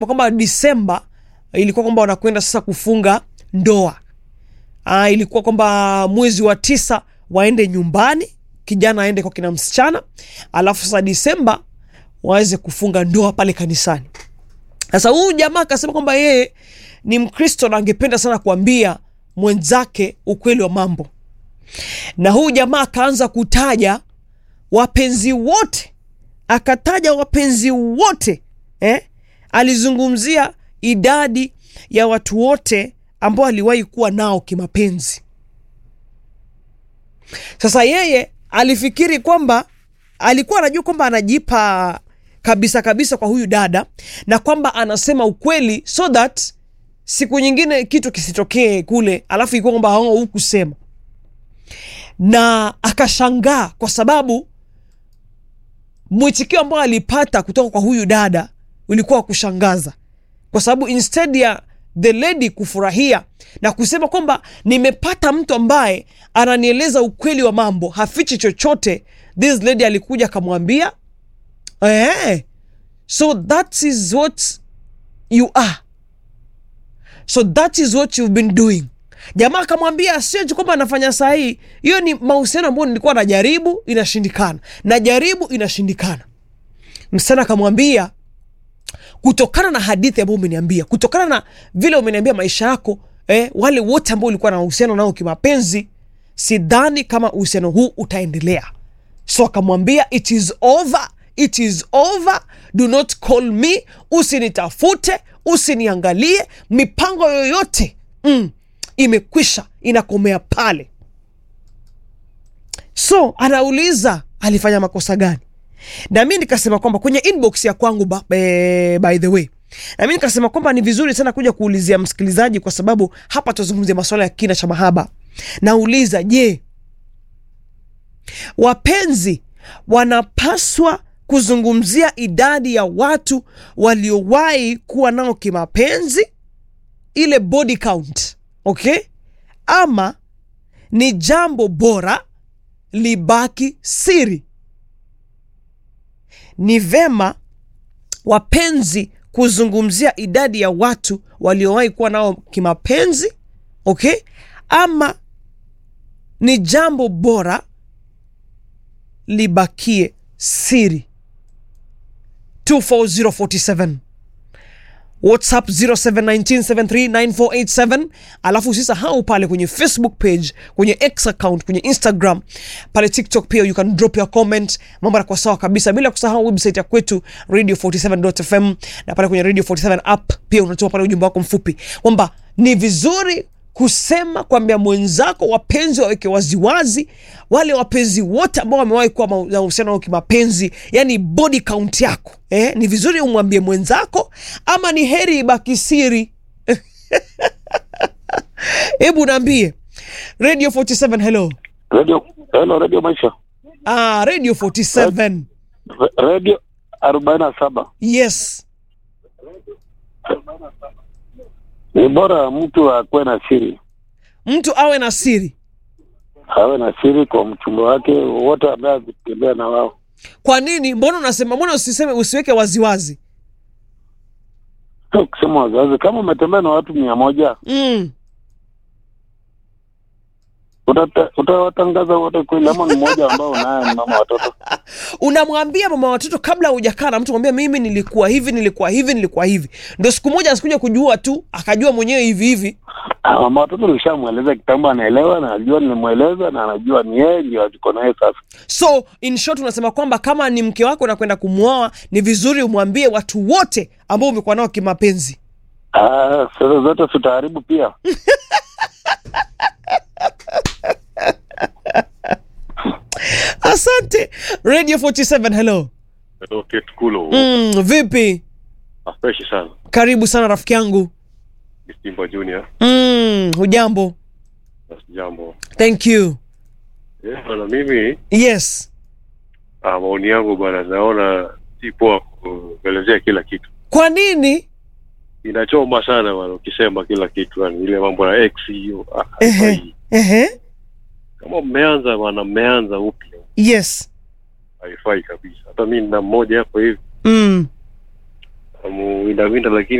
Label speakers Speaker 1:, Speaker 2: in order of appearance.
Speaker 1: kwamba Disemba ilikuwa kwamba wanakwenda sasa kufunga ndoa. Aa, ilikuwa kwamba mwezi wa tisa waende nyumbani, kijana aende kwa kina msichana, alafu sasa Disemba waweze kufunga ndoa pale kanisani. Sasa huyu jamaa akasema kwamba yeye ni Mkristo na angependa sana kuambia mwenzake ukweli wa mambo, na huyu jamaa akaanza kutaja wapenzi wote, akataja wapenzi wote eh? Alizungumzia idadi ya watu wote ambao aliwahi kuwa nao kimapenzi. Sasa yeye alifikiri kwamba alikuwa anajua kwamba anajipa kabisa kabisa kwa huyu dada na kwamba anasema ukweli so that siku nyingine kitu kisitokee kule, alafu ikuwa kwamba hao hukusema, na akashangaa kwa sababu mwitikio ambao alipata kutoka kwa huyu dada ulikuwa wa kushangaza, kwa sababu instead ya the lady kufurahia na kusema kwamba nimepata mtu ambaye ananieleza ukweli wa mambo, hafichi chochote, this lady alikuja akamwambia eh, so that is what you are, so that is what you've been doing. Jamaa akamwambia sio tu kwamba anafanya sahihi, hiyo ni mahusiano ambayo nilikuwa najaribu, inashindikana, najaribu, inashindikana. Msichana akamwambia kutokana na hadithi ambayo umeniambia, kutokana na vile umeniambia maisha yako eh, wale wote ambao ulikuwa na uhusiano nao kimapenzi, sidhani kama uhusiano huu utaendelea. So akamwambia it is over, it is over, do not call me, usinitafute, usiniangalie, mipango yoyote mm, imekwisha, inakomea pale. So anauliza alifanya makosa gani? na mi nikasema kwamba kwenye inbox ya kwangu ba, e, by the way na mi nikasema kwamba ni vizuri sana kuja kuulizia msikilizaji, kwa sababu hapa tuzungumzia masuala ya kina cha mahaba. Nauliza, je, wapenzi wanapaswa kuzungumzia idadi ya watu waliowahi kuwa nao kimapenzi, ile body count, okay? Ama ni jambo bora libaki siri? Ni vema wapenzi kuzungumzia idadi ya watu waliowahi kuwa nao kimapenzi okay, ama ni jambo bora libakie siri. 24047 WhatsApp 0719739487. Alafu usisahau pale kwenye Facebook page, kwenye X account, kwenye Instagram, pale TikTok pia you can drop your comment. Mambo yanakuwa sawa kabisa, bila kusahau website ya kwetu radio47.fm, na pale kwenye Radio 47 app pia unatuma pale ujumbe wako mfupi kwamba ni vizuri kusema kwambia mwenzako, wapenzi waweke waziwazi, wale wapenzi wote ambao wamewahi kuwa na uhusiano wa kimapenzi, yani body count yako eh, ni vizuri umwambie mwenzako ama ni heri ibaki siri? Hebu naambie Radio 47, hello.
Speaker 2: Radio, hello, Radio Maisha.
Speaker 1: Ah, Radio 47.
Speaker 2: Re- Radio arobaini na saba.
Speaker 1: Yes.
Speaker 2: Ni bora mtu akuwe na siri,
Speaker 1: Mtu awe na siri.
Speaker 2: awe na siri kwa mchumba wake wote ambaye akitembea na wao.
Speaker 1: Kwa nini? Mbona unasema, mbona usiseme, usiweke waziwazi?
Speaker 2: Sio kusema wazazi, kama umetembea na watu mia moja
Speaker 1: Mm.
Speaker 2: utata- utawatangaza wote kweli, ama ni mmoja ambao unaye ni mama watoto?
Speaker 1: unamwambia mama watoto kabla hujakaa na mtu, mwambia mimi nilikuwa hivi, nilikuwa hivi, nilikuwa hivi, ndo siku moja asikuja kujua tu akajua mwenyewe hivi hivi.
Speaker 2: Ah, Mama watoto nilishamweleza kitambo, anaelewa na anajua nilimweleza na anajua ni yeye ndio tuko naye sasa.
Speaker 1: So in short, unasema kwamba kama ni mke wako unakwenda kumwoa, ni vizuri umwambie watu wote ambao umekuwa nao kimapenzi.
Speaker 2: Ah, sasa zote tutaharibu pia.
Speaker 1: Asante Radio 47, hello.
Speaker 3: Hello, Kate Kulo.
Speaker 1: Mm, vipi?
Speaker 3: Ah, fresh sana.
Speaker 1: Karibu sana rafiki yangu.
Speaker 3: Ni Simba Junior.
Speaker 1: Mm, hujambo?
Speaker 3: Basi jambo.
Speaker 1: Thank you.
Speaker 3: Eh, bwana mimi
Speaker 1: Yes.
Speaker 3: ah, maoni yangu bwana naona si poa kuelezea kila kitu.
Speaker 1: Kwa nini?
Speaker 3: Inachoma sana bwana ukisema kila kitu yani ile mambo ya ex hiyo. Ah,
Speaker 1: Ehe.
Speaker 3: haifai.
Speaker 1: Ehe.
Speaker 3: Kama mmeanza bwana mmeanza upya.
Speaker 1: Yes.
Speaker 3: Haifai kabisa. Hata mimi nina mmoja hapo hivi
Speaker 1: Mm.
Speaker 3: amuwindawinda, lakini